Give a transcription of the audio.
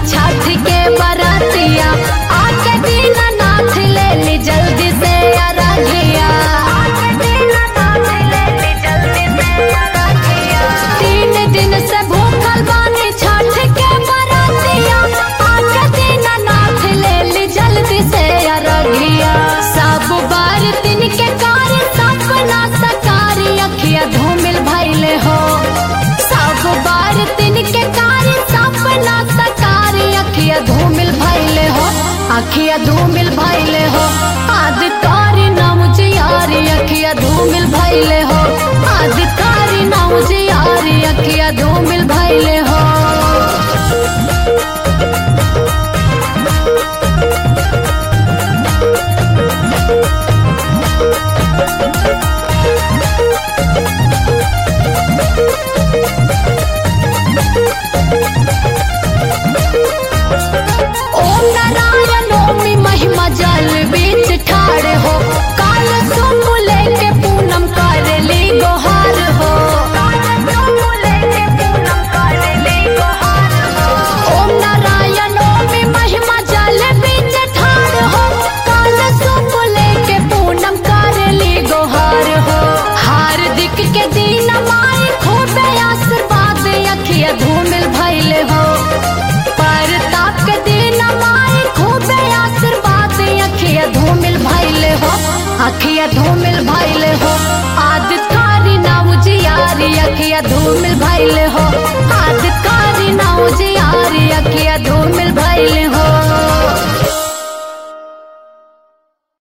छठ के बरतिया आके दीना नाथ ले ली जल्दी से अरघिया तीन दिन से भूखल बानी छठ के बरतिया आके दीना नाथ ले ली जल्दी से अरघिया सब बार दिन के कार्य सपना सकारी अखिया धूमिल भैले हो सब बार दिन के कार्य सपना सकारी अखिया धूमिल भैले हो अखिया धूमिल भैले हो आदि तारी नाम जियारी अखिया धूमिल भैले हो आदि तारी नाम जियारी अखिया धूमिल भैले हो ओम नारायण ओमि महिमा जल बीच ठाड़ हो काल सुम लेके पूनम कर ली गोहार हो ओम नारायण ओमि महिमा जल बीच ठाड़ हो काल सुम लेके पूनम कर ली गोहार हो हार्दिक के दिन माई खूबे आशीर्वाद अखिया धूमिल भैले हो परताप के दिन माई खूबे आशीर्वाद अखिया धूमिल भैले हो अखिया धूमिल